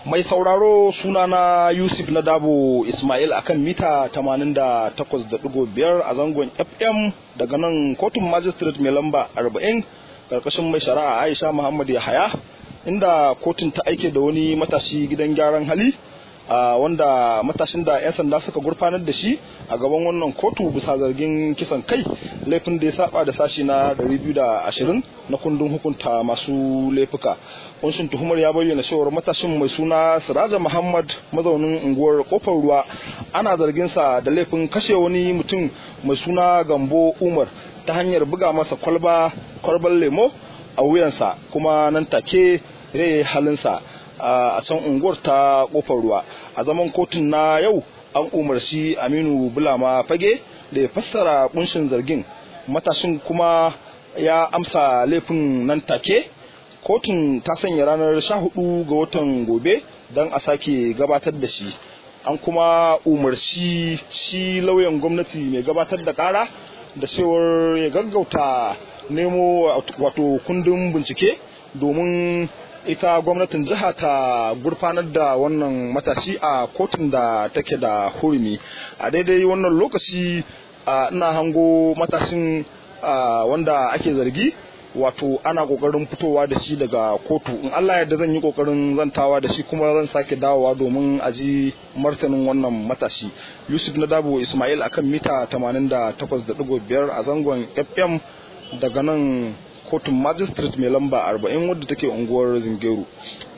Mai sauraro sunana Yusuf na Dabo Ismail akan mita 88.5 a zangon FM daga nan kotun magistrate mai lamba 40 karkashin mai shari'a Aisha Muhammad Yahaya inda kotun ta aike da wani matashi gidan gyaran hali a wanda matashin da 'yan sanda suka gurfanar da shi a gaban wannan kotu bisa zargin kisan kai laifin da ya saba da sashi na 220 na kundin hukunta masu laifuka kunshin tuhumar ya bayyana cewar matashin mai suna siraja muhammad mazaunin unguwar kofar ruwa ana zargin sa da laifin kashe wani mutum mai suna gambo umar ta hanyar buga masa kwalba kwalban lemo a wuyansa kuma nan take rai halinsa a can unguwar ta kofar ruwa a zaman kotun na yau an umarci aminu bulama fage da ya fassara kunshin zargin matashin kuma ya amsa laifin nan take kotun ta sanya ranar 14 ga watan gobe don a sake gabatar da shi an kuma umarci shi lauyan gwamnati mai gabatar da kara da cewar ya gaggauta nemo wato kundin bincike domin ita gwamnatin jiha ta gurfanar da wannan matashi a kotun da take da hurumi a daidai wannan lokaci ina hango matashin wanda ake zargi wato ana kokarin fitowa da shi daga kotu in Allah yadda zan yi kokarin zantawa da shi kuma zan sake dawowa domin a ji martanin wannan matashi Yusuf na Dabo Ismail akan mita 88.5 a zangon FM daga nan kotun magistrate mai lamba 40 wadda take unguwar zingeru